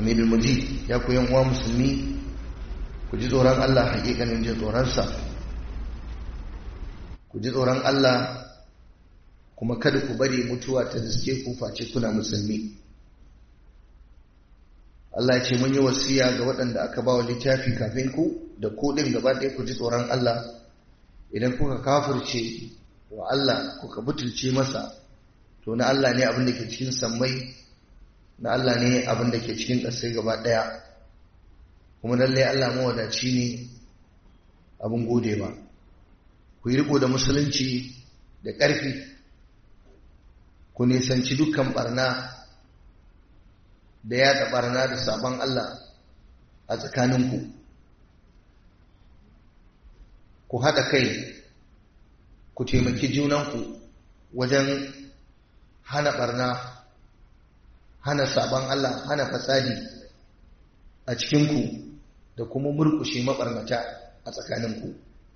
hamidul majid ya ku yan uwa musulmi ku ji tsoron Allah hakikanin ji tsoronsa ku ji tsoron Allah kuma kada ku bari mutuwa ta riske ku face kuna musulmi Allah ce mun yi wasiya ga waɗanda aka ba wa littafi kafin ku da ku ɗin gaba ɗaya ku ji tsoron Allah idan kuka kafirce wa Allah kuka butulce masa to na Allah ne abin da ke cikin sammai na Allah ne abin da ke cikin ƙasai gaba ɗaya kuma lallai Allah mawadaci ne abin gode ba ku yi riko da musulunci da ƙarfi ku nisanci dukkan barna da yada barna da sabon Allah a tsakaninku ku haɗa kai ku taimaki junanku wajen hana barna hana sabon Allah hana fasadi a cikinku da kuma murkushe mabarnata a tsakaninku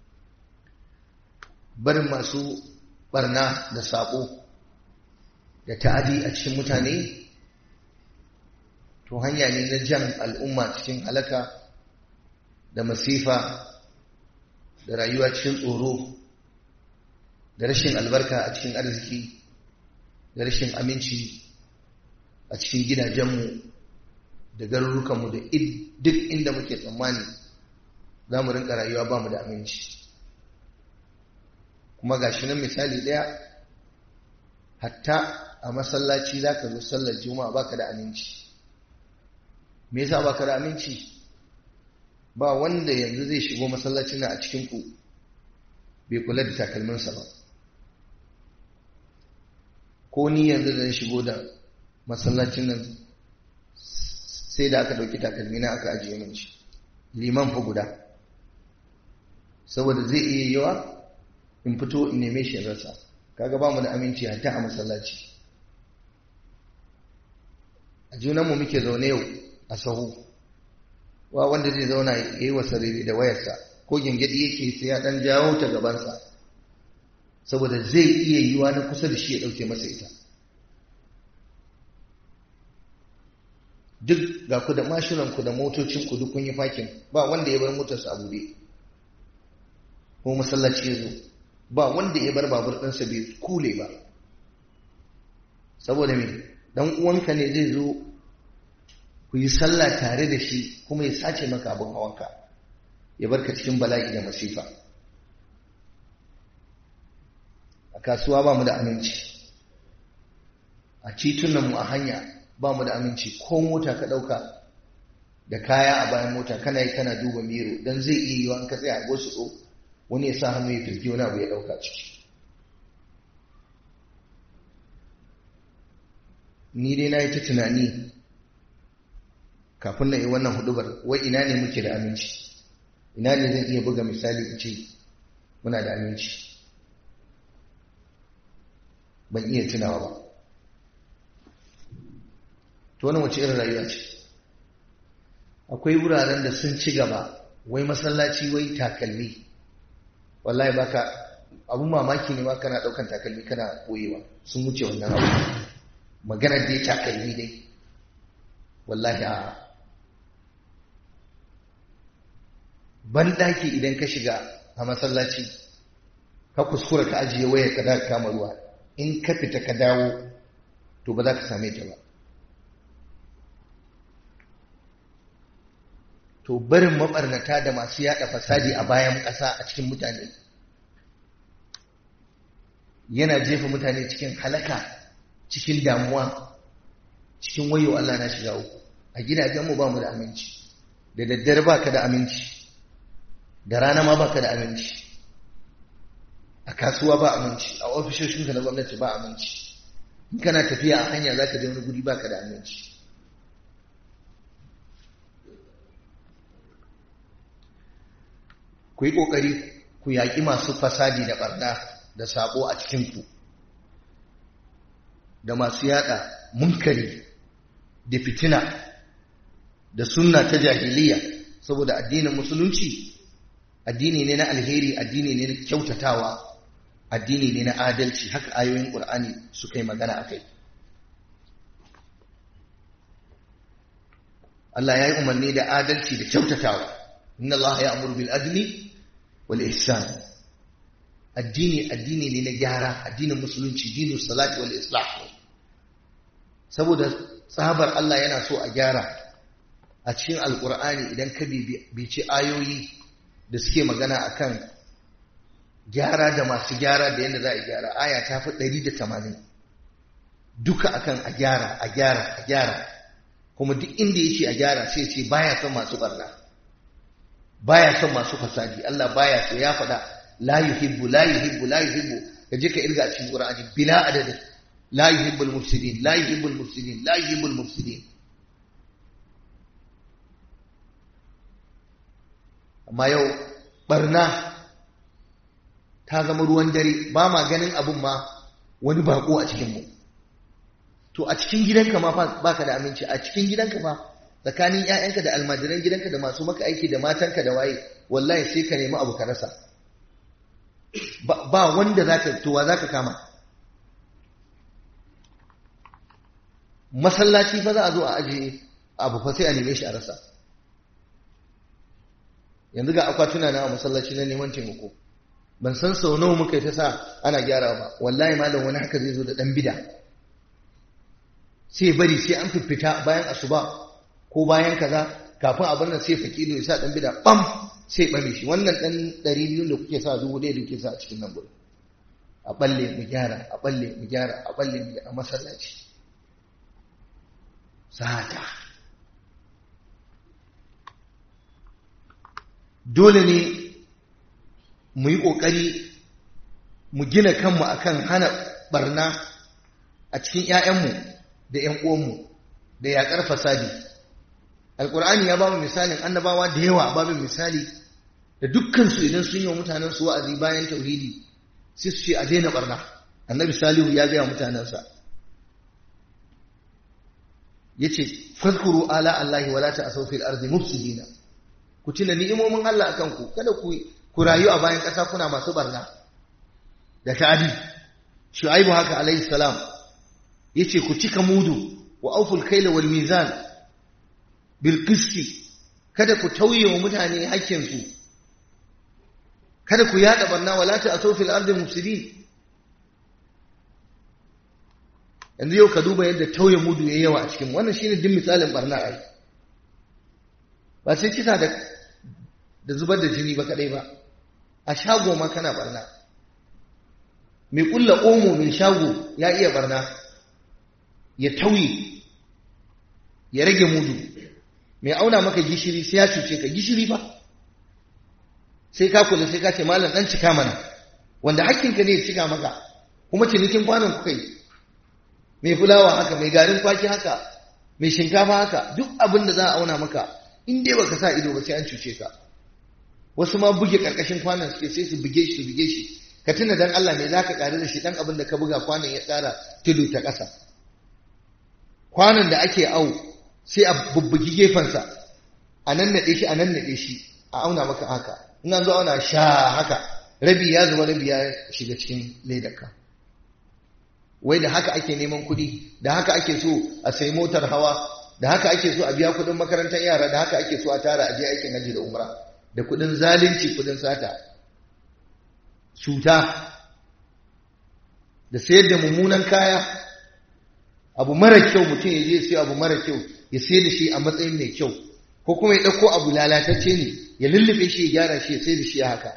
barin masu barna da saƙo da ta'adi a cikin mutane to hanya ne na jan al'umma cikin halaka da masifa da rayuwa cikin tsoro da rashin albarka a cikin arziki da rashin aminci a cikin gidajenmu da garurukanmu da duk inda muke tsammani za mu rinka rayuwa ba mu da aminci kuma ga shi nan misali ɗaya hatta a masallaci za ka zo sallar juma'a baka da aminci me yasa baka da aminci ba wanda yanzu zai shigo masallacin nan a cikin ku bai kula da takalminsa ba ko ni yanzu da shigo da masallacin nan sai da aka dauki takalmi na aka ajiye min shi liman fa guda saboda zai iya yawa in fito in neme shi rasa kaga ba mu da aminci hatta a masallaci a junanmu muke zaune yau a sahu wa wanda zai zauna ya yi wasa da wayarsa ko gingidi yake sai ya dan jawo ta gabansa saboda zai iya yiwa na kusa da shi ya dauke masa ita duk ga ku da mashinanku da motocinku duk kun yi fakin ba wanda ya bar motarsa a buɗe ko masallaci ya zo ba wanda ya bar babur ɗinsa bai kule ba saboda me dan uwanka ne zai zo ku yi sallah tare da shi kuma ya sace maka abin hawanka ya barka cikin bala'i da masifa a kasuwa ba mu da aminci a titunanmu a hanya ba mu da aminci ko mota ka ɗauka da kaya a bayan mota kana yi kana duba miro don zai iya yi wa ka tsaya a gosu wani ya sa hannu ya firgi wani abu ya ɗauka ciki ni dai na yi ta tunani kafin na yi wannan hudubar wai ina ne muke da aminci ina ne zan iya buga misali in ce muna da aminci ban iya tunawa ba to wani wace irin rayuwa ce akwai wuraren da sun ci gaba wai masallaci wai takalmi wallahi baka abun mamaki ne ma kana daukan takalmi kana koyewa sun wuce wannan abu maganar dai takalmi dai wallahi a banɗaki idan ka shiga a masallaci ka kuskura ka ajiye waya ka daga kama ruwa in ka fita ka dawo to ba za ka same ta ba to barin mabarnata da masu yada fasadi a bayan ƙasa a cikin mutane yana jefa mutane cikin halaka cikin damuwa cikin wayo Allah na shiga uku a gidajenmu ba mu da aminci da daddare ba ka da aminci da rana ma ba ka da aminci a kasuwa ba aminci a ofishoshinka na gwamnati ba aminci in kana tafiya a hanya za ka je wani guri ba ka da aminci ku yi ƙoƙari ku yaƙi masu fasadi da ɓarna da saƙo a cikinku da masu yaɗa munkari da fitina da sunna ta jahiliya saboda addinin musulunci addini ne na alheri addini ne na kyautatawa addini ne na adalci haka ayoyin ƙur'ani suka yi magana a kai Allah ya yi umarni da adalci da kyautatawa inna Allah ya amuru bil adli wal ihsan addini addini ne na gyara addinin musulunci dinu salati wal islah saboda tsabar Allah yana so a gyara a cikin alkur'ani idan ka bici ayoyi da suke magana akan gyara da masu gyara da yadda za a gyara aya ta fi 180 duka akan a gyara a gyara a gyara kuma duk inda ya ce a gyara sai ce baya son masu barna baya son masu fasadi Allah baya so ya faɗa la yuhibbu la yuhibbu la yuhibbu kaje ka irga a cikin Qur'ani bila adad la yuhibbul mufsidin la yuhibbul mufsidin la yuhibbul mufsidin amma yau barna ta zama ruwan dare ba ma ganin abun ma wani bako a cikin mu to a cikin gidanka ma baka da aminci a cikin gidanka ma tsakanin ƴaƴanka da almajiran gidanka da masu maka aiki da matanka da waye wallahi sai ka nemi abu ka rasa ba wanda zaka towa zaka kama masallaci fa za a zo a ajiye abu fa sai a neme shi a rasa yanzu ga akwatuna na a masallaci na neman taimako ban san sau nawa muka yi ta sa ana gyara ba wallahi malam wani haka zai zo da dan bida sai bari sai an fifita bayan asuba ko bayan kaza kafin abin nan sai fakido ya sa dan bida bam sai bame shi wannan dan 200 da kuke sa dubu ɗaya da kuke sa a cikin nan gurin a balle mu gyara a balle mu gyara a balle mu a masallaci sata dole ne mu yi ƙoƙari mu gina kanmu akan hana barna a cikin 'ya'yanmu da 'yan uwanmu da yaƙar fasadi alƙur'ani ya ba mu misalin annabawa da yawa ba mu misali da dukkansu idan sun yi wa mutanen su wa'azi bayan tauhidi sai su ce a daina barna annabi salihu ya gaya mutanensa ya ce fadkuru ala allahi wala ta asau fil ardi mufsidina ku tuna ni'imomin Allah akan ku kada ku ku rayu a bayan ƙasa kuna masu barna da ta'adi shu'aibu haka alaihi salam yace ku cika mudu wa auful kaila wal mizan bil qisti kada ku tauye wa mutane hakkin su kada ku yada barna wala ta asau fil ardi mufsidin yanzu yau ka duba yadda tauye mudu yayi yawa a cikin wannan shine din misalin barna ai ba sai kisa da da zubar da jini ba kadai ba a shago ma kana barna mai kulla omo mai shago ya iya barna ya tauye ya rage mudu mai auna maka gishiri sai ya cuce ka gishiri ba sai ka kula sai ka ce malam dan cika mana wanda hakkinka ne ya cika maka kuma cinikin kwanan kuka yi mai fulawa haka mai garin kwaki haka mai shinkafa haka duk abin da za a auna maka in dai baka sa ido ba sai an cuce ka wasu ma buge karkashin kwanan suke sai su buge shi su buge shi ka tuna dan Allah me zaka kare da shi dan abin da ka buga kwanan ya tsara tudu ta ƙasa kwanan da ake au sai a bubbugi gefensa a nan naɗe shi a nan naɗe shi a auna maka haka in an zo auna sha haka rabi ya zuba rabi ya shiga cikin ledarka wai da haka ake neman kuɗi da haka ake so a sai motar hawa da haka ake so a biya kuɗin makarantar yara da haka ake so a tara a je aikin haji da umra da kuɗin zalunci kuɗin sata cuta da sayar da mummunan kaya abu mara kyau mutum ya je sai abu mara kyau ya sayar da shi a matsayin mai kyau ko kuma ya ɗauko abu lalatacce ne ya lullube shi ya gyara shi ya sayar da shi haka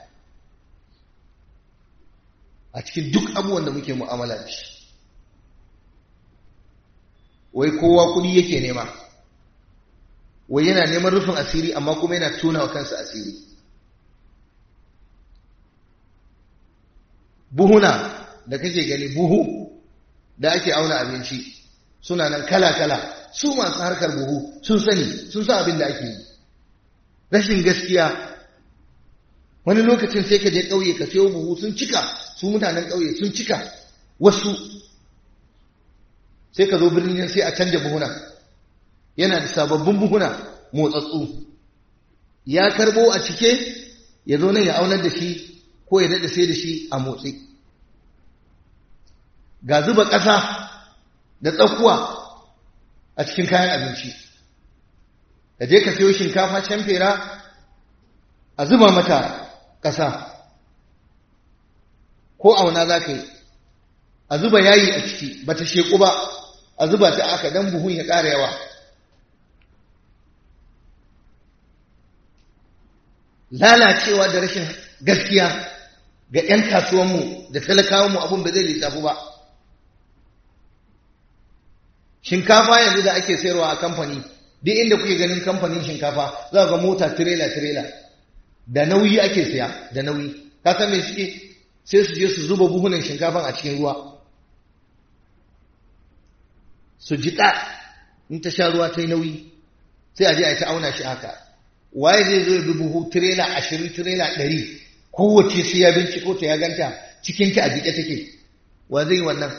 a cikin duk abubuwan da muke mu'amala da shi wai kowa kuɗi yake nema wai yana neman rufin asiri amma kuma yana tona wa kansa asiri buhuna da kake gani buhu da ake auna abinci suna nan kala-kala su masu harkar buhu sun sani sun san abin da ake yi rashin gaskiya wani lokacin sai ka je ƙauye ka sayo buhu sun cika su mutanen ƙauye sun cika wasu sai ka zo birnin sai a canja buhuna yana da sababbin buhuna motsatsu ya karbo a cike ya zo nan ya aunar da shi ko ya daɗa sai da shi a motsi ga zuba ƙasa da tsakuwa a cikin kayan abinci ka je ka sayo shinkafa can fera a zuba mata ƙasa ko auna za ka yi a zuba yayi a ciki ba ta sheku ba a zuba ta aka dan buhun ya ƙara yawa lalacewa da rashin gaskiya ga 'yan kasuwanmu da talakawanmu abin ba zai lissafu ba shinkafa yanzu da ake sayarwa a kamfani duk inda kuke ganin kamfanin shinkafa za ga mota tirela-tirela da nauyi ake saya da nauyi ka san me suke sai su je su zuba buhunan shinkafan a cikin ruwa su jiƙa in ta sha ruwa ta yi nauyi sai a je a yi ta auna shi haka waye zai zo ya bi buhu tirela ashirin tirela ɗari kowace sai ya binciko ta ya ganta cikinta a jiƙe take wa zai yi wannan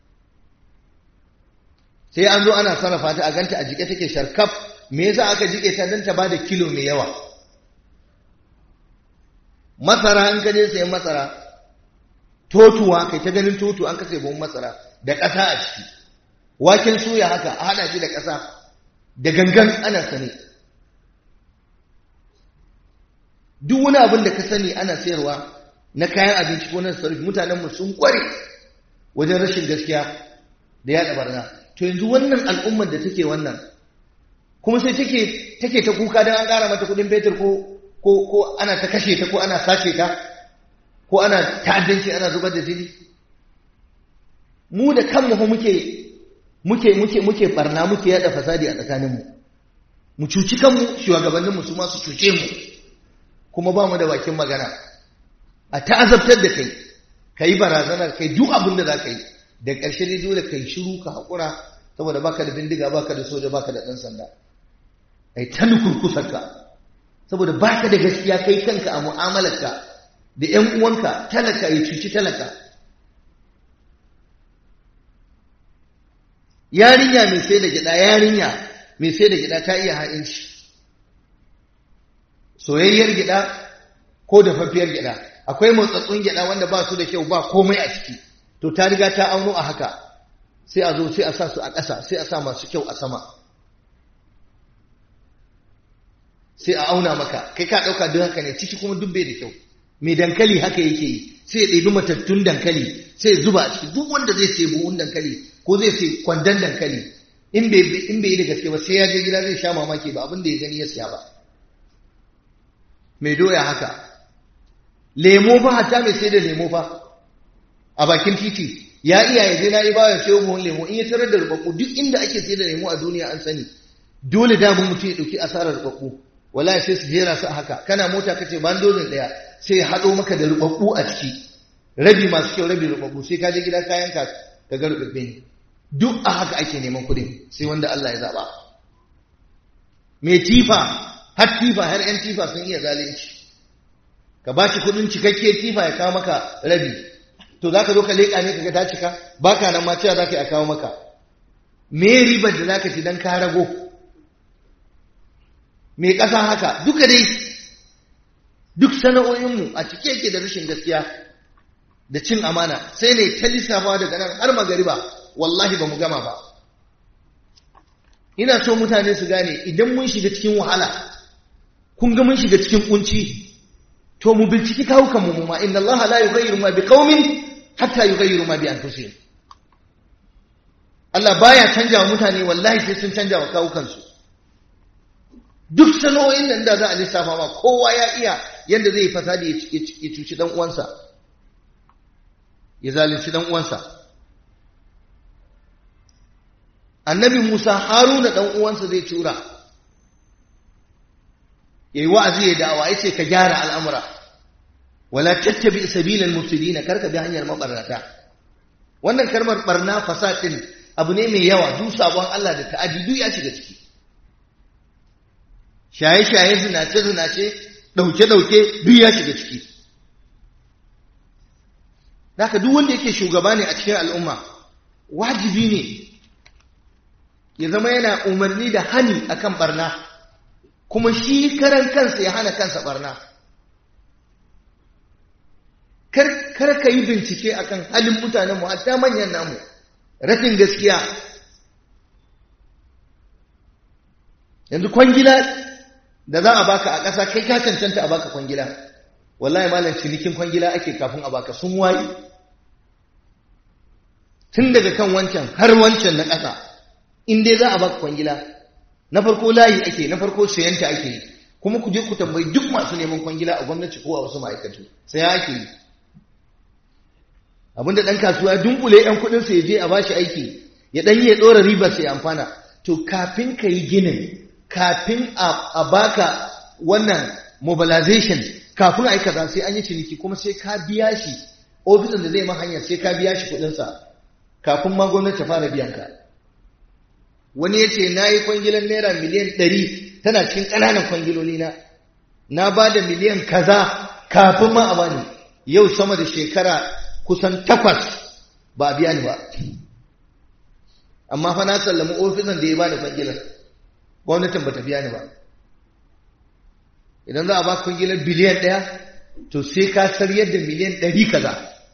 sai an zo ana sarrafa ta a ganta a jiƙe take sharkaf me yasa aka jiƙe ta don ta ba da kilo mai yawa masara an kaje sayan masara totuwa kai ta ganin totu an kasa buhun masara da ƙasa a ciki waken suya haka a haɗa shi da ƙasa da gangan ana sani duk wani abin da ka sani ana sayarwa na kayan abinci ko na sarrafi mutanenmu sun kware wajen rashin gaskiya da yaɗa barna to yanzu wannan al'ummar da take wannan kuma sai take take ta kuka don an ƙara mata kuɗin fetur ko ko ko ana ta kashe ta ko ana sace ta ko ana ta'addanci ana zubar da jini mu da kanmu fa muke muke muke muke barna muke yada fasadi a tsakaninmu mu cuci kanmu shugabanninmu su ma su cuce mu kuma ba mu da bakin magana a ta'azabtar da kai ka yi barazanar kai duk abin da za ka yi da ƙarshe ne dole ka yi shiru ka haƙura saboda baka da bindiga baka da soja baka da ɗan sanda ai ta nukurkusarka saboda baka da gaskiya kai kanka a mu'amalarka da ‘yan uwanka talaka ya cuci talaka yarinya mai sai da gida yarinya mai sai da gida ta iya ha'inci soyayyar gida ko dafaffiyar gida akwai motsatsun gida wanda ba su da kyau ba komai a ciki to ta riga ta auno a haka sai a zo sai a sa su a ƙasa sai a sa masu kyau a sama sai a auna maka kai ka ɗauka duk haka ne ciki kuma duk bai da kyau mai dankali haka yake yi sai ya ɗebi matattun dankali sai ya zuba a ciki duk wanda zai sai buhun dankali ko zai sai kwandon dankali in bai yi da gaske ba sai ya je gida zai sha mamaki ba abin da ya gani ya siya ba mai doya haka lemo fa hatta mai sai da lemo fa a bakin titi ya iya ya je na yi bayan sayo buhun lemo in ya tarar da rubabbu duk inda ake sai da lemo a duniya an sani dole da mutum ya ɗauki asarar rubabbu wallahi sai su jera su haka kana mota kace ban dozin daya sai ya hado maka da rubabbu a ciki rabi masu kyau rabi rubabbu sai ka je gida kayan ka ka ga rubabbe ne duk a haka ake neman kuɗin sai wanda Allah ya zaba mai tifa har tifa har yan tifa sun iya zalunci ka ba shi kuɗin cikakke tifa ya kawo maka rabi to zaka zo ka leƙa ne kaga ta cika baka nan ma cewa zaka yi a kawo maka me ribar da zaka ci dan ka rago mai ƙasa haka duka dai duk sana'o'inmu a cike yake da rashin gaskiya da cin amana sai ne ta lissafa daga nan har magariba wallahi ba mu gama ba ina so mutane su gane idan mun shiga cikin wahala kun ga mun shiga cikin kunci to mu binciki kawukan mu ma inna Allah la yughayyiru ma biqaumin hatta yughayyiru ma bi anfusihim Allah baya canja wa mutane wallahi sai sun canja wa kawukansu duk sano'in nan da za a lissafa ma kowa ya iya yadda zai fasadi ya cuci dan uwansa ya zalunci dan uwansa annabi Musa Haruna dan uwansa zai tura yayi wa'azi ya da'awa yace ka gyara al'amura wala tattabi sabilal mufsidin karka bi hanyar mabarnata wannan kalmar barna fasadin abu ne mai yawa duk sabon Allah da ta'adi duk ya shiga ciki shaye-shaye zinace-zinace ɗauke-ɗauke duk ya shiga ciki Daka duk wanda yake shugaba ne a cikin al'umma wajibi ne ya zama yana umarni da hani akan barna kuma shi karan kansa ya hana kansa barna kar ka yi bincike akan halin mutanenmu hatta manyan namu rashin gaskiya yanzu kwangila da za a baka a ƙasa kai ka cancanta a baka kwangila wallahi malam cinikin kwangila ake kafin a baka sun wayi tun daga kan wancan har wancan na ƙasa in dai za a baka kwangila na farko layi ake na farko sayanta ake yi kuma ku je ku tambayi duk masu neman kwangila a gwamnati ko a wasu ma'aikatu sai ake yi abinda ɗan kasuwa ya dunkule ‘yan kuɗinsa ya je a bashi aiki ya ɗan yi ya ɗora ribar sai amfana to kafin ka yi ginin kafin a baka wannan mobilization kafin a yi kaza sai an yi ciniki kuma sai ka biya shi ofisin da zai ma hanyar sai ka biya shi kuɗinsa kafin ma gwamnati ta fara biyan ka wani ya ce na yi kwangilan naira miliyan ɗari tana cikin ƙananan kwangiloli na na ba da miliyan kaza kafin ma a bani yau sama da shekara kusan takwas ba a biya ni ba amma fa na sallami ofisan da ya bani kwangilan gwamnatin ba ta biya ni ba idan za a ba kwangilan biliyan ɗaya to sai ka saryar da miliyan ɗari kaza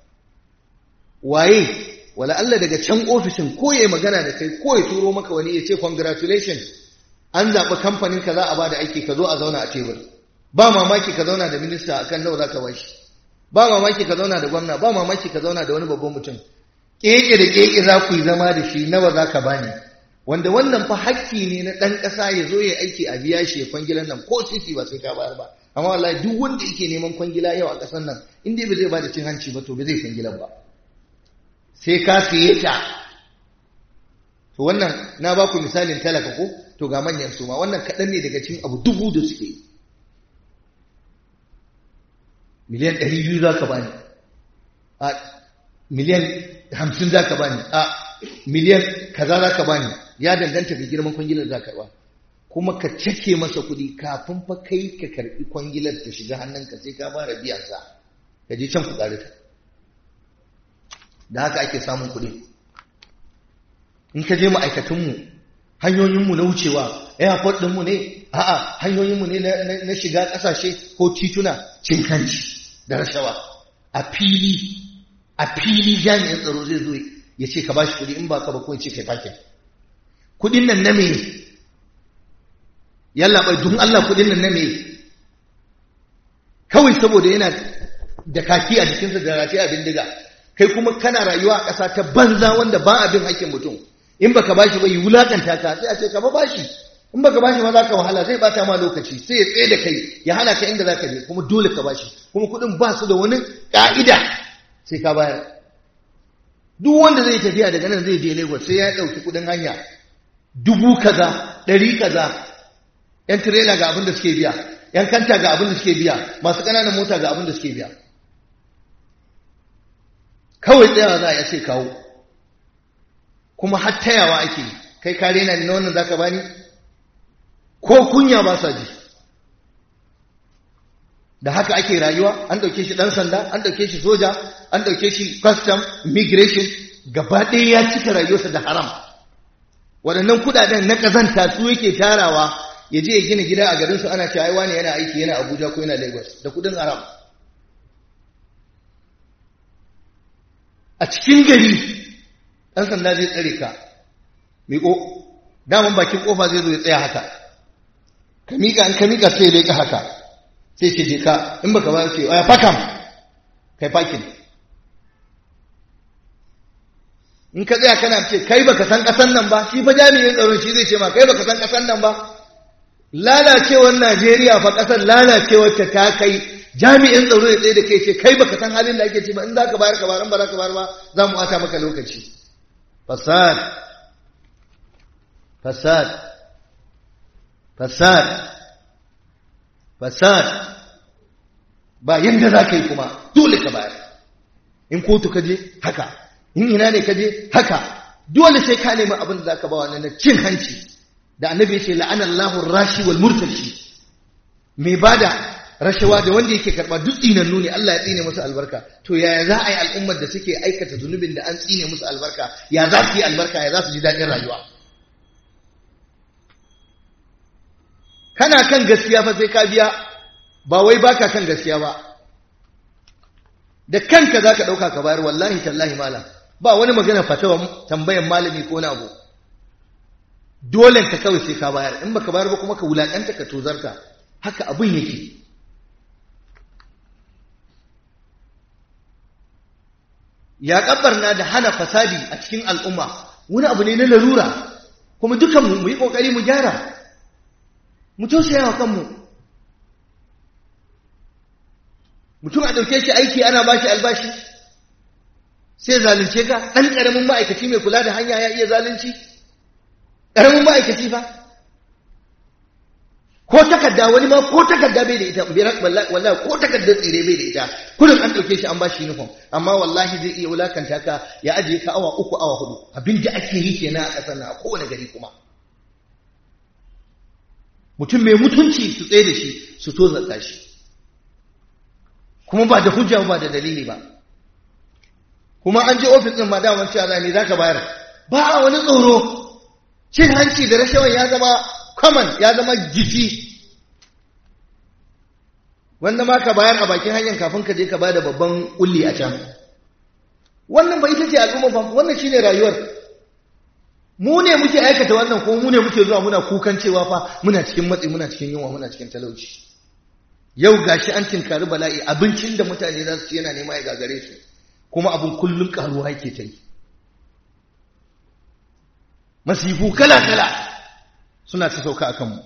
waye wala Allah daga can ofishin ko ya magana da kai ko ya turo maka wani ya ce congratulations an zaɓi kamfanin ka za a ba da aiki ka zo a zauna a tebur ba mamaki ka zauna da minista akan nawa za ka bashi ba mamaki ka zauna da gwamna ba mamaki ka zauna da wani babban mutum keke da keke za ku yi zama da shi nawa za ka bani wanda wannan fa hakki ne na ɗan ƙasa ya zo ya aiki a biya shi ya kwangilan nan ko sisi ba sai ka bayar ba amma wallahi duk wanda yake neman kwangila yau a ƙasar nan in dai ba zai ba da cin hanci ba to ba zai kwangilan ba sai ka siye ta to wannan na ba ku misalin talaka ko to ga manyan su ma wannan kaɗan ne daga cikin abu dubu da suke miliyan ɗari biyu za ka bani a miliyan hamsin za ka bani a miliyan kaza za ka bani ya danganta ga girman kwangilar za ka ba kuma ka cake masa kuɗi kafin fa kai ka karɓi kwangilar ta shiga hannunka sai ka fara biyan sa ka je can ku ƙare ta da haka ake samun kuɗi in ka je ma'aikatunmu hanyoyinmu na wucewa airport ɗinmu ne a'a hanyoyinmu ne na shiga ƙasashe ko tituna cin hanci da rashawa a fili a fili jami'in tsaro zai zo ya ce ka bashi kuɗi in ba ka ba ko ce kai fakin kuɗin nan na me yalla bai dun Allah kuɗin nan na me kawai saboda yana da kaki a jikinsa da rati a bindiga kai kuma kana rayuwa a ƙasa ta banza wanda ba abin hakkin mutum in baka bashi ba yi wulakanta ka sai a ce ka ba bashi in baka bashi ma za ka wahala zai bata ma lokaci sai ya tsaye da kai ya hana ka inda za ka je kuma dole ka bashi kuma kuɗin ba su da wani ƙa'ida sai ka bayar duk wanda zai tafiya daga nan zai je Lagos sai ya ɗauki kuɗin hanya dubu kaza ɗari kaza yan tirela ga abin da suke biya yan kanta ga abin da suke biya masu ƙananan mota ga abin da suke biya kawai tsayawa za a iya ce kawo kuma har tayawa ake kai kare na na wannan zaka bani ko kunya ba sa ji da haka ake rayuwa an dauke shi dan sanda an dauke shi soja an dauke shi custom immigration gaba ɗaya ya cika rayuwarsa da haram waɗannan kuɗaɗen na ƙazanta su yake tarawa ya je ya gina gida a garinsu ana cewa ai wani yana aiki yana Abuja ko yana Lagos da kuɗin haram a cikin gari ɗan sanda zai tsare ka miƙo daman bakin ƙofa zai zo ya tsaya haka ka miƙa in ka miƙa sai ya leƙa haka sai ce je ka in baka ba ce ya fakam kai fakin in ka tsaya kana ce kai baka san ƙasan nan ba shi fa jami'in tsaron shi zai ce ma kai baka san ƙasan nan ba lalacewar Najeriya fa ƙasar lalacewar ta ta kai jami'in tsaro ya tsaye da kai ce kai baka san halin da ake ci ba in za ka bayar ka bayar ba za ka bayar ba za mu ata maka lokaci fasad fasad fasad fasad ba yanda za ka yi kuma dole ka bayar in kotu ka je haka in ina ne ka je haka dole sai ka nemi abin da za ka ba wannan na cin hanci da annabi ya ce la'anallahu rashi wal murtashi mai bada rashawa da wanda yake karba duk tsinannu ne Allah ya tsine musu albarka to yaya za a yi al'ummar da suke aikata zunubin da an tsine musu albarka ya za su yi albarka ya za su ji daɗin rayuwa kana kan gaskiya fa sai ka biya ba wai baka kan gaskiya ba da kanka za ka ɗauka ka bayar wallahi tallahi malam ba wani magana fatawa tambayan malami ko na abu dole ka kawai sai ka bayar in baka bayar ba kuma ka wulakanta ka tozarta haka abin yake ya kabbarna da hana fasadi a cikin al'umma wani abu ne na larura kuma dukan mu yi kokari mu gyara mu tausaya wa kanmu mutum a dauke shi aiki ana bashi albashi sai zalunce ka dan karamin ma'aikaci mai kula da hanya ya iya zalunci karamin ma'aikaci fa ko takarda wani ma ko takarda bai da ita wallahi ko takardar tsire bai da ita kullum an dauke shi an ba shi uniform amma wallahi zai iya wulakanta ka ya ajiye ka awa uku awa hudu abin da ake yi kenan a kasar nan a kowane gari kuma mutum mai mutunci su tsaye da shi su tozarta shi kuma ba da hujja ba da dalili ba kuma an je ofis din ma daman cewa ne zaka bayar ba a wani tsoro cin hanci da rashawan ya zama common ya zama jiki wanda ma ka bayar a bakin hanyar kafin ka je ka bada babban kulli a can wannan ba ita ce al'umma ba wannan shine rayuwar mu ne muke aikata wannan ko mu ne muke zuwa muna kukan cewa fa muna cikin matsi muna cikin yunwa muna cikin talauci yau gashi an tinkari bala'i abincin da mutane za su ci yana nema ya gagare su kuma abin kullum karuwa yake ta yi masifu kala kala suna ta sauka a kanmu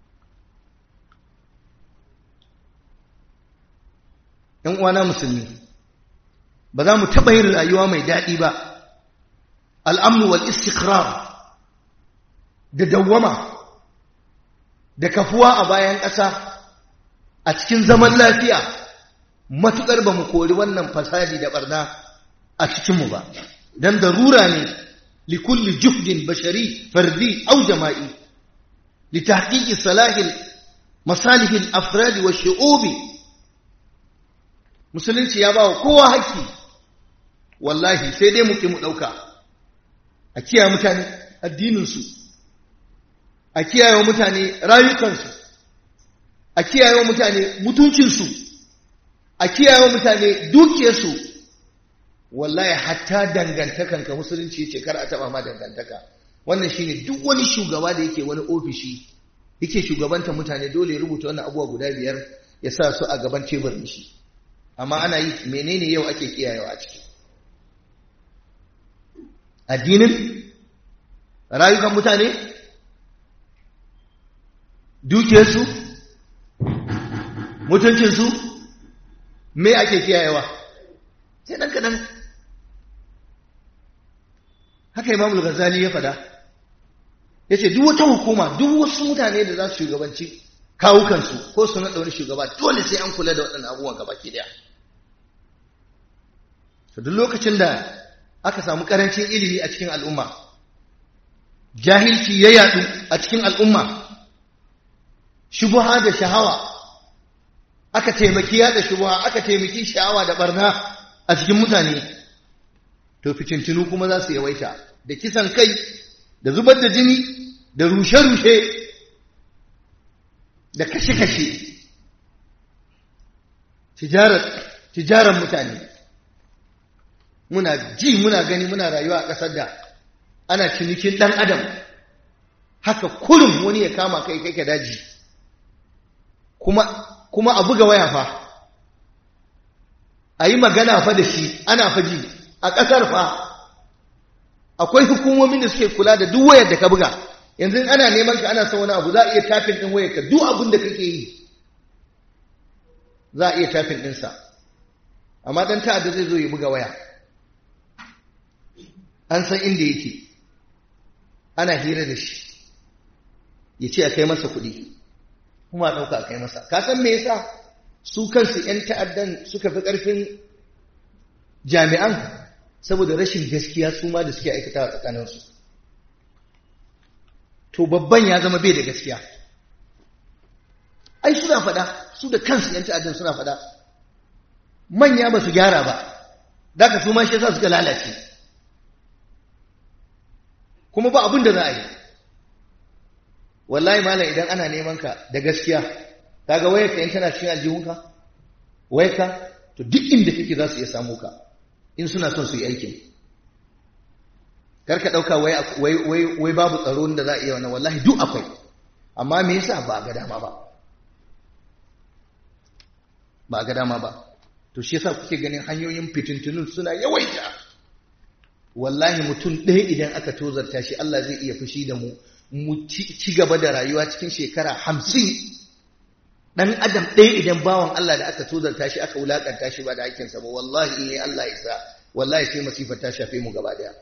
‘yan uwana musulmi ba za mu taɓa yin rayuwa mai daɗi ba al'amnu wal istikrar da dawwama da kafuwa a bayan ƙasa a cikin zaman lafiya matuƙar ba mu kori wannan fasadi da ɓarna a cikinmu ba don darura ne likulli juhdin bashari fardi au jama'i litahqiqi salahil masalihil afradi wa shu'ubi musulunci ya bawa kowa haƙƙi wallahi sai dai mu ki mu ɗauka a kiyaye mutane addininsu a kiyaye mutane rayukansu a kiyaye mutane mutuncinsu a kiyaye mutane dukiyarsu wallahi hatta dangantakanka musulunci ce kar a taba ma dangantaka wannan shine duk wani shugaba da yake wani ofishi yake shugabanta mutane dole ya rubuta wannan abubuwa guda biyar ya sa su a gaban teburin shi amma ana yi menene yau ake kiyayewa a ciki addinin rayukan mutane dukiyarsu mutuncinsu me ake kiyayewa sai ɗan kaɗan haka imamul ghazali ya fada ya ce duk wata hukuma duk wasu mutane da za su shugabanci kawukansu ko su naɗa wani shugaba dole sai an kula da waɗannan abubuwan gaba ke ɗaya to duk lokacin da aka samu ƙarancin ilimi a cikin al'umma jahilci ya yaɗu a cikin al'umma shubuha da shahawa aka taimaki yaɗa shubuha aka taimaki sha'awa da barna a cikin mutane to fitintinu kuma za su yawaita da kisan kai da zubar da jini da rushe-rushe da kashe-kashe tijarar mutane muna ji muna gani muna rayuwa a ƙasar da ana cinikin ɗan adam haka kurum wani ya kama kai kai ka daji kuma kuma a buga waya fa a yi magana fa da shi ana faji a ƙasar fa akwai hukumomin da suke kula da duk wayar da ka buga yanzu ana neman ka ana son wani abu za a iya tafin ɗin wayar ka duk abin da kake yi za a iya tafin ɗinsa amma ɗan ta'adda zai zo ya buga waya an san inda yake ana hira da shi ya ce a kai masa kuɗi kuma a ɗauka a kai masa ka san me yasa su kansu 'yan ta'addan suka fi ƙarfin jami'an saboda rashin gaskiya su ma da suke aikata a tsakaninsu to babban ya zama bai da gaskiya ai suna faɗa su da kansu 'yan ta'addan suna faɗa manya ba su gyara ba da ka su ma shi yasa suka lalace kuma ba abin da za a yi wallahi malam idan ana neman ka da gaskiya kaga wayarka in tana cikin aljihunka wayarka to duk inda kake za su iya samu ka in suna son su yi aikin karka ɗauka wai babu tsaro da za a iya wannan wallahi duk akwai amma me yasa ba ga dama ba ba ga dama ba to shi yasa kuke ganin hanyoyin fitintunun suna yawaita wallahi mutum ɗaya idan aka tozarta shi Allah zai iya fushi da mu mu ci gaba da rayuwa cikin shekara hamsin ɗan adam ɗaya idan bawan Allah da aka tozarta shi aka wulaƙanta shi ba da hakinsa ba wallahi in yi Allah isa wallahi sai masifar ta shafe mu gaba daya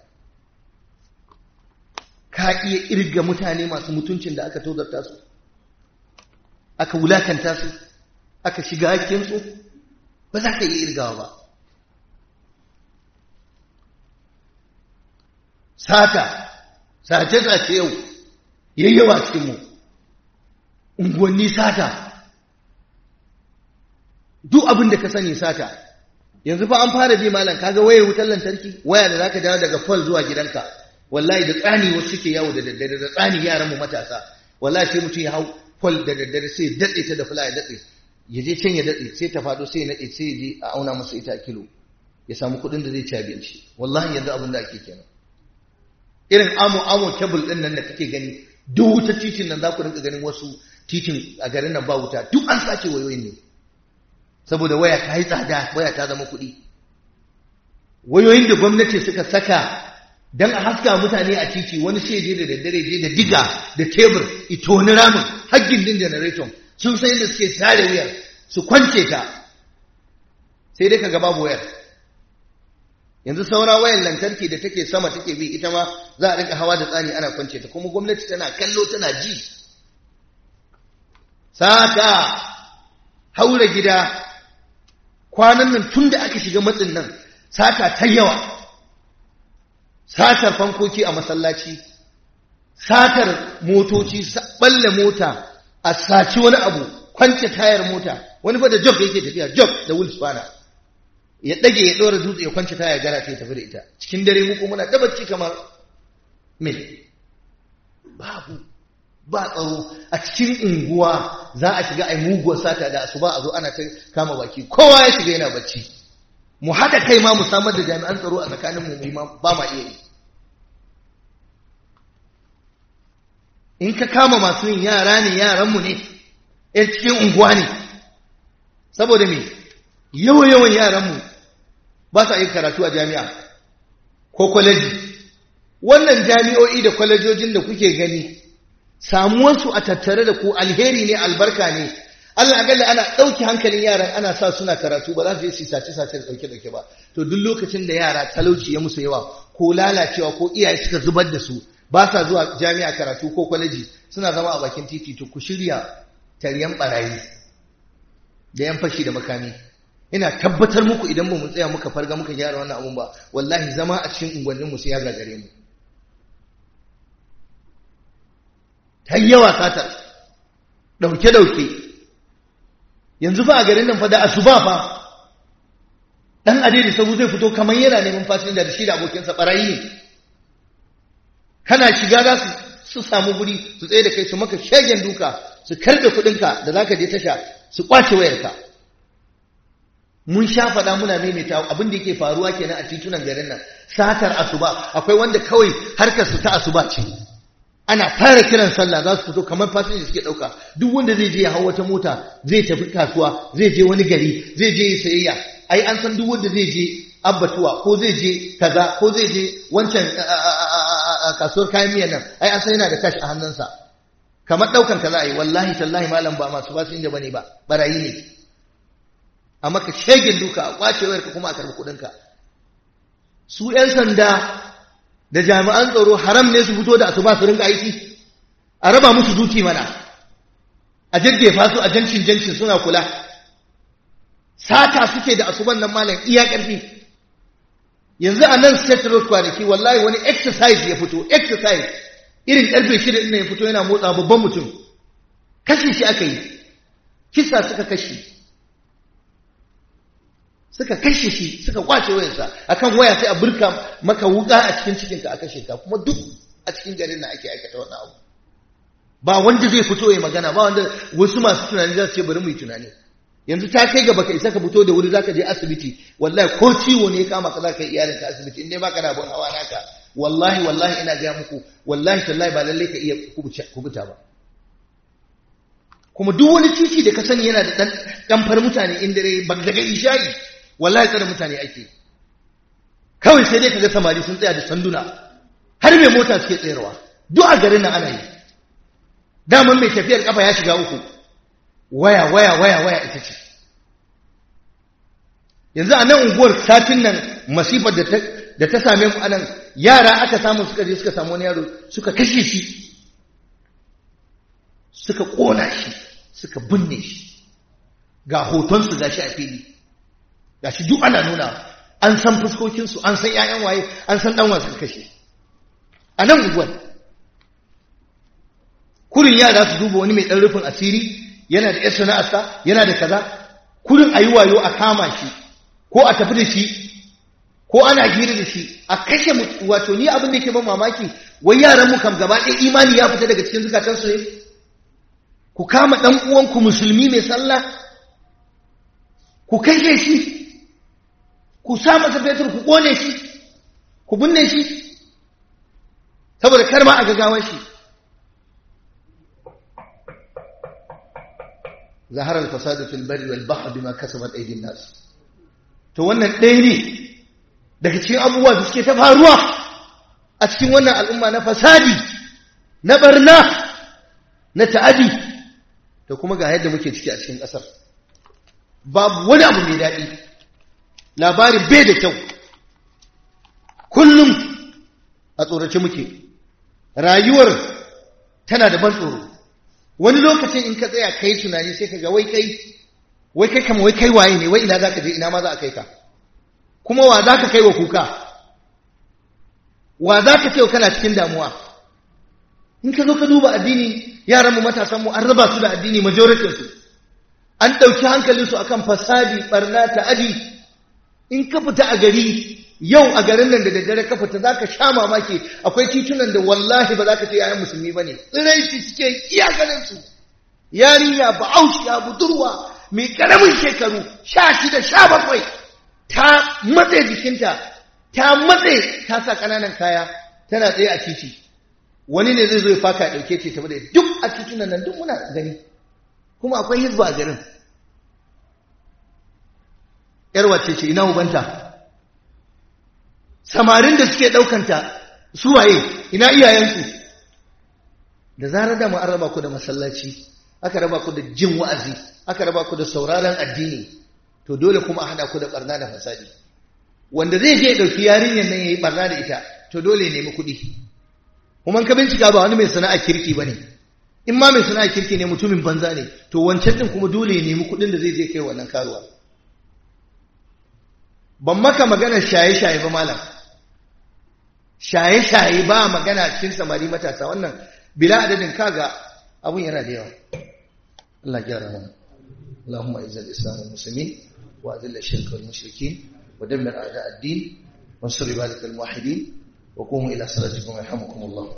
ka iya irga mutane masu mutuncin da aka tozarta su aka wulakanta su aka shiga hakkinsu ba za ka iya irgawa ba sata sace-sace yau yayyawa cikinmu unguwanni sata duk abin da ka sani sata yanzu fa an fara bi malam kaga wayar wutar lantarki waya da zaka dawo daga fal zuwa gidanka wallahi da tsani wasu suke yawo da daddare da tsani yaran mu matasa wallahi sai mutum ya hau fal da daddare sai ya datse ta da fula ya datse ya je can ya datse sai ta fado sai ya nade sai ya je a auna masa ita kilo ya samu kuɗin da zai ci abinci wallahi yanzu abin da ake kenan irin amo amo cable din nan da kake gani duk wuta titin nan za ku rinka ganin wasu titin a garin nan ba wuta duk an sace wayoyin ne saboda waya ta yi tsada waya ta zama kuɗi wayoyin da gwamnati suka saka don a haska mutane a titi wani sai je da daddare je da diga da tebur ito wani ramin haggin din generator sun sai da suke sare wuyar su kwance ta sai dai kaga babu wayar yanzu saura wayar lantarki da take sama take bi ita ma za a rinka hawa da tsani ana kwance ta kuma gwamnati tana kallo tana ji saka haura gida kwanan nan tun da aka shiga matsin nan sata ta yawa satar fankoki a masallaci satar motoci balle mota a saci wani abu kwance tayar mota wani fa da jog yake tafiya jog da wulsfana ya dage ya dora dutse ya kwance taya gara ta tafi da ita cikin dare mu muna dabacci kamar me babu ba tsaro a cikin unguwa za a shiga ai muguwar sata da asuba a zo ana ta kama baki kowa ya shiga yana bacci mu haɗa kai ma mu samar da jami'an tsaro a tsakanin mu ba ma iya yi in ka kama masu yin yara ne yaranmu ne yan cikin unguwa ne saboda me yawan yawan yaranmu ba sa yin karatu a jami'a ko kwaleji wannan jami'o'i da kwalejojin da kuke gani samuwarsu a tattare da ku alheri ne albarka ne Allah akalla ana ɗauki hankalin yaran ana sa suna karatu ba za su je su sace sace da ɗauke ɗauke ba to duk lokacin da yara talauci ya musu yawa ko lalacewa ko iyaye suka zubar da su ba sa zuwa jami'a karatu ko kwaleji suna zama a bakin titi to ku shirya taryan barayi da yan fashi da makami ina tabbatar muku idan ba mu tsaya muka farga muka gyara wannan abun ba wallahi zama a cikin unguwannin mu sai ya gagare mu ta yawa satar dauke dauke yanzu fa a garin nan fa da asuba fa dan adedi sabu zai fito kamar yana neman fasinja da shi da abokinsa barayi ne kana shiga za su samu guri su tsaye da kai su maka shagen duka su karbe kudinka da zaka je tasha su kwace wayarka mun sha faɗa muna maimaita abin da yake faruwa kenan a titunan garin nan satar asuba akwai wanda kawai harkar su ta asuba ce ana fara kiran sallah za su fito kamar fasinja suke ɗauka duk wanda zai je ya hau wata mota zai tafi kasuwa zai je wani gari zai je ya sayayya ai an san duk wanda zai je abbatuwa ko zai je kaza ko zai je wancan kasuwar kayan miyan nan ai an san yana da kashi a hannunsa kamar ɗaukan ka za a yi wallahi tallahi malam ba masu fasinja bane ba barayi ne a maka shegin duka a kwace wayarka kuma a karɓi kuɗinka su 'yan sanda da jami'an tsaro haram ne su fito da asuba su rinka aiki a raba musu duki mana a jajjefa su a jancin jancin suna kula sata suke da asuban nan malam iya ƙarfi yanzu a nan state road kwanaki wallahi wani exercise ya fito exercise irin ƙarfe shida ɗin ya fito yana motsa babban mutum kashe shi aka yi kisa suka kashe suka kashe shi suka kwace wayarsa akan waya sai a burka maka wuka a cikin cikinka a kashe ka kuma duk a cikin garin na ake aikata wannan abu ba wanda zai fito ya magana ba wanda wasu masu tunani za su ce bari mu yi tunani yanzu ta kai ga baka isa ka fito da wuri zaka je asibiti wallahi ko ciwo ne ya kama ka zaka yi iyalin ka asibiti in dai baka da abun hawa naka wallahi wallahi ina gaya muku wallahi tallahi ba lallai ka iya kubuta ba kuma duk wani titi da ka sani yana da ɗanfar mutane in dare ba daga isha'i wallahi tsare mutane ake kawai sai dai ka ga samari sun tsaya da sanduna har mai mota suke tsayarwa duk a garin nan ana yi daman mai tafiyar kafa ya shiga uku waya waya waya waya ita ce yanzu a nan unguwar satin nan masifar da ta same mu anan yara aka samu suka je suka samu wani yaro suka kashe shi suka ƙona shi suka binne shi ga hotonsu ga shi a fili ga shi duk ana nuna an san fuskokinsu an san ‘ya'yan waye an san ɗan wasu kashe a nan unguwar kurin yara su duba wani mai ɗan rufin asiri yana da ‘yar sana'arsa yana da kaza kurin a yi wayo a kama shi ko a tafi da shi ko ana hira da shi a kashe wato ni abin da ke ban mamaki wai yaran mu kam gaba ɗaya imani ya fita daga cikin zukatansu ne ku kama ɗan uwanku musulmi mai sallah ku kashe shi ku sa masa fetur ku ƙone shi ku binne shi saboda kar ma a gagawar shi zahara al-fasadu fil barri wal bahri bima kasabat aydin nas to wannan ɗaya ne daga cikin abubuwa da suke ta faruwa a cikin wannan al'umma na fasadi na barna na ta'adi to kuma ga yadda muke ciki a cikin ƙasar babu wani abu mai daɗi labarin bai da kyau kullum a tsorace muke rayuwar tana da ban tsoro wani lokacin in ka tsaya kai tunani sai ka ga wai kai wai kai kama wai kai waye ne wai ina za ka je ina ma za a kai ka kuma wa za ka kai wa kuka wa za ka ce kana cikin damuwa in ka zo ka duba addini yaranmu matasanmu an raba su da addini majoritinsu an ɗauki hankalinsu akan fasadi ɓarna ta'adi in ka fita a gari yau a garin nan da daddare ka fita za ka sha mamaki akwai titunan da wallahi ba za ka ce yayan musulmi ba ne tsiraici suke iya ganinsu yarinya ba aushiya budurwa mai ƙaramin shekaru sha shida sha bakwai ta matse jikinta ta matse ta sa ƙananan kaya tana tsaye a titi wani ne zai zo ya faka ɗauke ce tabi da duk a titunan nan duk muna gani kuma akwai hizba a garin ‘yar wacce ce ina ubanta samarin da suke ɗaukanta suwaye ina iyayensu da zarar da an raba ku da masallaci aka raba ku da jin wa'azi aka raba ku da sauraron addini to dole kuma a hada ku da barna da fasadi wanda zai je ɗauki yarinyar nan ya yi barna da ita to dole ya nemi kuɗi kuma ka bincika ba wani mai sana'a kirki ba ne in ma mai sana'a kirki ne mutumin banza ne to wancan din kuma dole ya nemi kuɗin da zai je kai wannan karuwa ban maka magana shaye-shaye ba malam shaye-shaye ba magana cikin samari matasa wannan bila adadin kaga abun yana da yawa Allah gyara mana اللهم اعز الاسلام والمسلمين واذل الشرك والمشركين ودمر اعداء الدين وانصر عبادك الموحدين وقوموا الى صلاتكم يرحمكم الله